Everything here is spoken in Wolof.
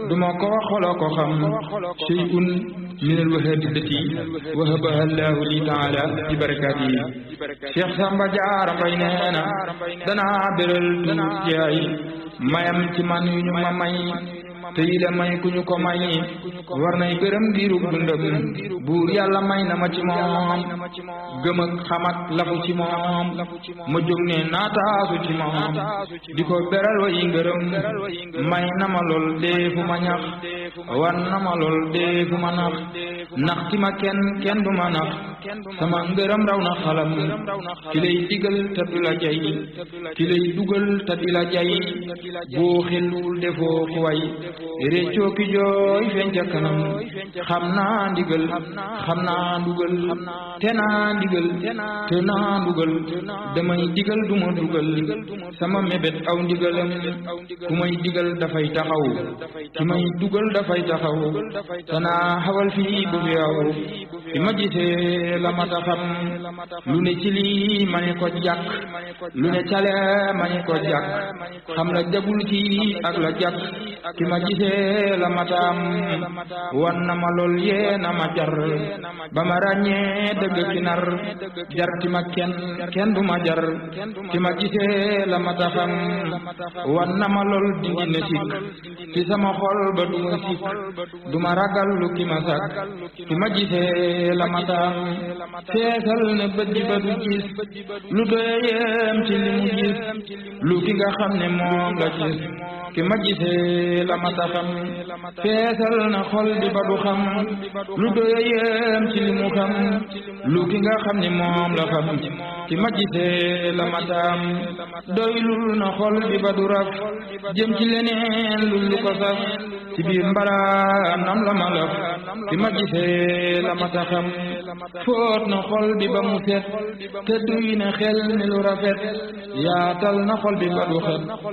duma ko wax xolo ko xam shay'un min al wahabiyati wahabaha allahu li taala bi barakaatihi Cheikh Samba Jaara Mbay nee na danaa beral tuut jaay mayam ci man yu ñu ma may te yi la may ku ñu ko may war nay gërëm diirub dundam buur yàlla may na ma ci moom gëm ak xam ak lafu ci moom ma jóg ne naataasu ci moom di ko beral wa yi ngërëm may na ma lool deefu ma ñax war na ma lool deefu ma nax nax ti ma kenn kenn du ma nax sama ngërëm raw na xalam ki lay digal te du la jay ki lay dugal te di la jay boo xelul defoo ku way réccoo ki jooy feeñ ca kanam xam naa ndigal xam naa ndugal te naa ndigal te naa ndugal damay digal du ma dugal sama mébét aw ndigalam ku may digal dafay taxaw ki may dugal dafay taxaw te naa xawal fii bu fi aw bi ma gisee la ma taxam lu ne ci lii ma ne ko jàkk lu ne cale ma ne ko jàkk xam la jagul ci ak la jàkk ki ma gisee la mataam wan na ma lool yee na ma jar ba ma ràññee dëgg ki nar jar ti ma kenn kenn du ma jar ki ma gisee la mata xam wan na ma lool dindi ne sikk ci sama xol ba du ma sikk du ma ragal lu ki ma sak ki ma gisee la mataam feesal ne bët ji ba du gis lu doyeem ci li mu gis lu ki nga xam ne moom la gis ki ma gisee la mata xam feesal na xol di ba du xam lu doya yem ci li mu xam lu ki nga xam ni moom la xam ki ma gisee la mataam doylul na xol di ba du raf jëm ci leneen lu lu ko saf ci biir mbaraam nam la ma laf ki ma gisee la mata xam foot na xol bi ba mu set te duy na xel ni lu rafet yaatal na xol bi ba du xet